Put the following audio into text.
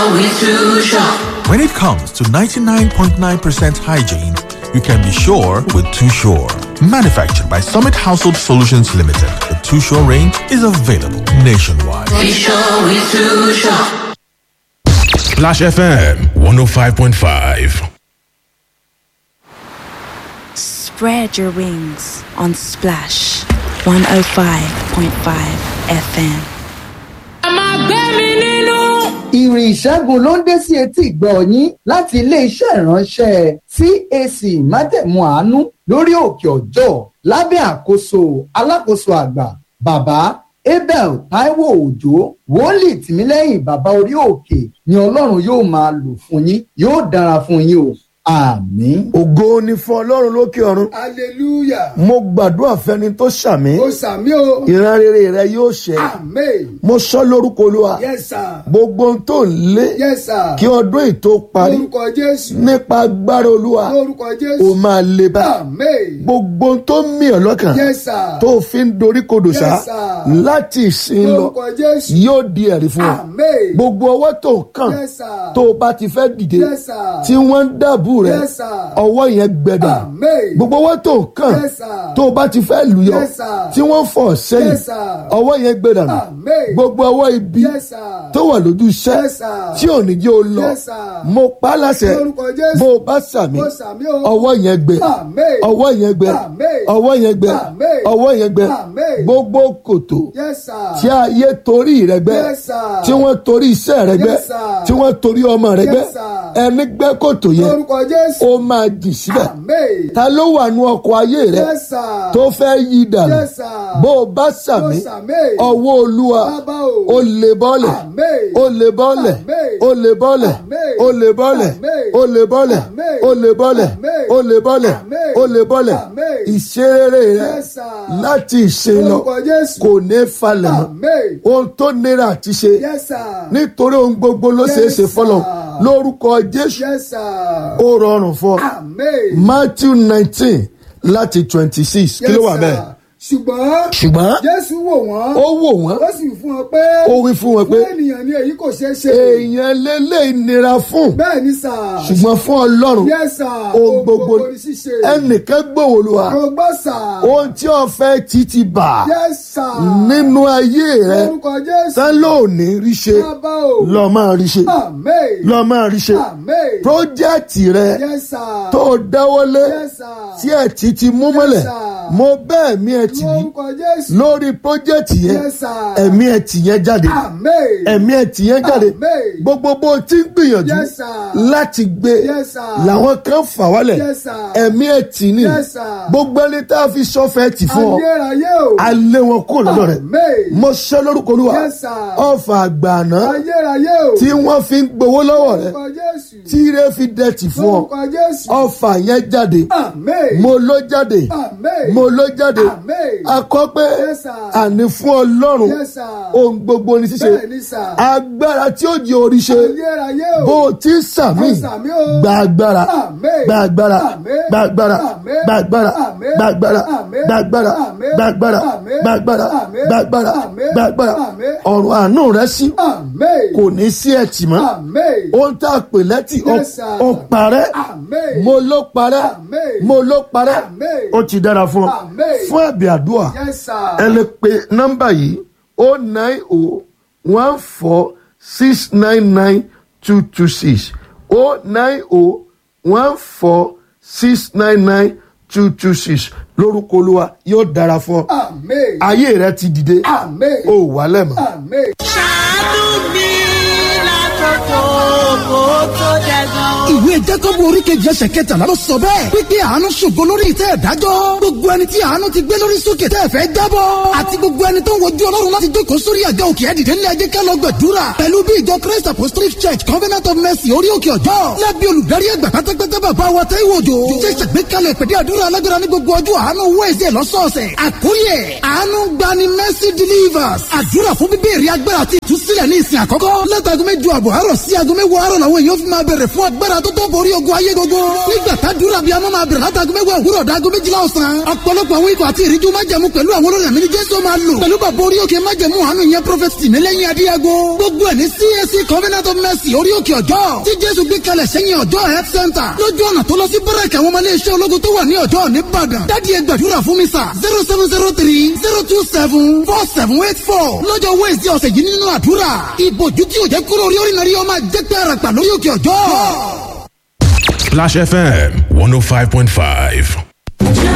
sure, we too sure. When it comes to 99.9% hygiene, you can be sure with Too Sure. Manufactured by Summit Household Solutions Limited, the Too Sure range is available nationwide. Be sure, we too sure. Splash FM 105.5. Spread your wings on Splash 105.5 FM. ìrìn ìṣẹ́gun ló ń dé sí etí ìgbọ́ yín láti ilé-iṣẹ́ ìránṣẹ́ CAC májẹ̀mú àánú lórí òkè ọjọ́ lábẹ́ àkóso alákòóso àgbà bàbá abel taiwo òjò wòlíì tìmílẹ́yìn bàbá orí òkè ni ọlọ́run yóò máa lò fún yín yóò dára fún yín o àmín. ògo ni fún ọlọ́run lókè ọ̀run. hallelujah. mo gbàdúrà fẹ́ni tó ṣàmì. ó sàmì o. ìran rere rẹ yóò ṣẹ. amen. mo sọ lórúkọ olúwa. yes sir. gbogbo ohun tó ń lé. yes sir. kí ọdún yìí tó parí. lórúkọ jésù. nípa agbára olúwa. lórúkọ o jésù. máa lè bá. amen. gbogbo ohun tó ń mì ọ́ lọ́kàn. yes sir. tó fi ń dorí kodò sá. Yes, sir. láti ìsìn lọ lórúkọ jésù. yóò di ẹ̀rí fún ọ. amen. gbogbo ọwọ́ tó ń kàn yes sir. tó o bá ti fẹ́ dìde yes sir. tí wọ́n ń dàbù rẹ̀ yes sir. ọwọ́ yẹn gbẹdà amen. gbogbo ọwọ́ tó ń kàn yes sir. tó o bá ti fẹ́ lùyọ Yes, sir. tí wọ́n fọ̀ sẹ́yìn Yes, sir. ọwọ́ yẹn gbẹdà nù Amen. gbogbo ọwọ́ ibi Yes, sir. tó wà lójú iṣẹ́ Yes, sir. tí ò ní jẹ́ o lọ Yes, sir. mo pa á láṣẹ Lórúkọ Jésù. bó o bá sàmì Mo sàmì o. ọwọ́ yẹn gbẹ Amen. ọwọ́ yẹn gbẹ Amen. ọwọ́ yẹn gbẹ Amen. ọwọ́ yẹn gbẹ Amen. gbogbo kòtò yes sir. tí ayé torí rẹ gbẹ Yes, sir. tí wọ́n torí iṣẹ́ rẹ gbẹ Yes, sir. tí wọ́n torí ọmọ rẹ Yes, gbẹ sir. ẹni gbẹ kòtò yẹn lórúkọ jésù. ó máa jì síbẹ̀ amen. ta ló wà nú ọkọ̀ ayé rẹ yes sir. tó fẹ́ yí dànù Yes, sir. bó o bá sàmì Mo sàmì. ọwọ́ olúwa Bàbá o. ó lè bọ́lẹ̀ Amen. ó lè bọ́lẹ̀ Amen. ó lè bọ́lẹ̀ Amen. ó lè bọ́lẹ̀ Amen. ó lè bọ́lẹ̀ Amen. ó lè bọ́lẹ̀ Amen. ó lè bọ́lẹ̀ Amen. ó lè bọ́lẹ̀ Amen. ìṣeré rẹ Yes, sir. láti ìṣe lọ lórúkọ jésù. kò ní falẹ̀ mọ́ amen. ohun tó nira àti ṣe yes sir. nítorí ohun gbogbo ló ṣeé ṣe Yes, fọlọ sir. lórúkọ jésù yes sir. ó rọrùn fún ọ amen. matthew nineteen láti twenty six kí ló wà Yes, bẹ́ẹ̀ sir. ṣùgbọ́n. ṣùgbọ́n jésù wò wọ́n. ó wò wọ́n ó sì fún wọn pé. ó wí fún wọn pé fún ènìyàn ní èyí kò ṣeé ṣe. èèyàn lélẹ̀ nira fún bẹ́ẹ̀ ni sà. ṣùgbọ́n fún ọlọ́run yes sir. ohun gbogbo ní ṣíṣe. ẹnìkan gbòòlùwà kò gbọ́ sà. ohun tí ọ̀fẹ́ ti ti bà yes sir. nínú ayé rẹ lórúkọ jésù. tán lóòní rí ṣe bàbá o. lọ máa rí ṣe amen. lọ máa rí ṣe amen. pírójẹ́tì rẹ yes sir. tó o dáwọ́lé yes sir. tí ẹ̀ ti ti mú mọ́lẹ̀ sir. mo bẹ́ẹ̀ mi ẹ̀ tì mí lórúkọ jésù. lórí pírójẹ́tì yẹn yes sir. ẹ̀mí ẹ̀ tì yẹn jáde amen. ẹ̀mí ẹ̀ tì yẹn jáde Amen. gbogbo bó o ti ń gbìyànjú Yes, sir. láti gbé Yes, sir. làwọn kan fà wálẹ̀ Yes, sir. ẹ̀mí ẹ̀ tì ní Yes, sir. gbogbo ẹni tá a fi sọ́fẹ̀ tì fún ọ ayérayé o. alẹ́ wọn kó lọ́dọ̀ rẹ̀ amen. mo ṣe lórúkọ olúwa Yes, sir. ọ̀fà àgbààná ayérayé o. tí wọ́n fi ń gbowó lọ́wọ́ rẹ̀ lórúkọ jésù. tí ire fi dẹ̀tì fún ọ lórúkọ jésù. ọ̀fà yẹn jáde amen. mo ló jáde amen. mo ló jáde amen. akọ pé Yes, sir. àní fún ọlọ́run Yes, sir. ohun gbogbo ní ṣíṣe bẹ́ẹ̀ ni sà. agbára tí ó di orí ṣe ayérayé o. bó o ti ń sàmì Mo sàmì o. gba agbára Amen. gba agbára Amen. gba agbára Amen. gba agbára Amen. gba agbára Amen. gba agbára Amen. gba agbára Amen. gba agbára Amen. gba agbára Amen. gba agbára Amen. ọ̀run àánú rẹ sí amen. kò ní sí ẹtì mọ́ amen. ohun tá a pè lẹ́tì ó- Yes, sir. ó parẹ́ amen. mo ló parẹ́ Amen. mo ló parẹ́ Amen. ó ti dára fún ọ Amen. fún ẹ̀bì àdúrà yes sir. ẹ lè pe nọ́mbà yìí o nine o one four six nine nine two two six o nine o one four six nine nine two two six lórúkọ olúwa yóò dára fún ọ amen. ayé rẹ ti dìde amen. o wà lẹ́mọ̀. amen. ìwé jákọ́bù orí kejì ẹsẹ̀ kẹtàlá ló sọ bẹ́ẹ̀ pípé àánú ṣògo lórí ìtẹ́ ìdájọ́ gbogbo ẹni tí àánú ti gbé lórí sókè tẹ́ ẹ fẹ́ jábọ́ àti gbogbo ẹni tó ń wojú ọlọ́run láti jókòó sórí àga òkè ẹ̀dìdẹ́ ńlẹ̀ ajé ká lọ gbàdúrà pẹ̀lú bí ìjọ christ apostolic church covenant of mercy orí òkè ọjọ́ lábí olùdarí ẹgbà pátápátá bàbá wa tẹ́ ìwòjò ṣe ṣàgbékalẹ̀ ìpèdè àdúrà alágbára ní gbogbo ọjọ́ àánú wẹ́ẹ̀sẹ̀ lọ́sọ̀ọ̀sẹ̀ àkórí ẹ̀ àánú gbani mercy delivers àdúrà fún bíbélì agbára àti ìtúsílẹ̀ ní ìsìn àkọ́kọ́ látàgọ́ mẹ́jọ àbọ̀ àárọ̀ sí aago mẹ́wàá àárọ̀ làwọn èèyàn fi máa bẹ̀rẹ̀ fún fún agbára tó tó borí ogun ayé gbogbo. nígbà tàdúrà bíi amọ́ máa bẹ̀rẹ̀ látago mẹ́wàá òwúrọ̀ dágo méjìlá ọ̀sán. ọ̀pọ̀lọpọ̀ àwọn ikọ̀ àti ìríjú májẹ̀mú pẹ̀lú àwọn olórí ẹ̀mí ní jésù máa lò. pẹ̀lú bàbá orí òkè májẹ̀mú àánú yẹn prophet tìmílẹ́yìn adíyago. gbogbo ẹ̀ ní CAC covenant of mercy orí òkè ọjọ́. tí jésù gbé kalẹ̀ sẹ́yìn ọjọ́ health center. lójú ọ̀nà tó lọ sí báràkì àwọn ọmọ iléeṣẹ́ ológun tó wà ní ọjọ́ nìbàdàn. dádì ẹ gbàdúrà fún mi sà zero seven zero three zero two seven four seven eight four. lọ́jọ́ wednesday ọ̀sẹ̀ yìí nínú àdúrà. ìbòjú tí ò jẹ́ kúrò orí orí nàrí ọmọ jẹ́ pé àràpà lórí òkè ọjọ́. Splash FM 105.5.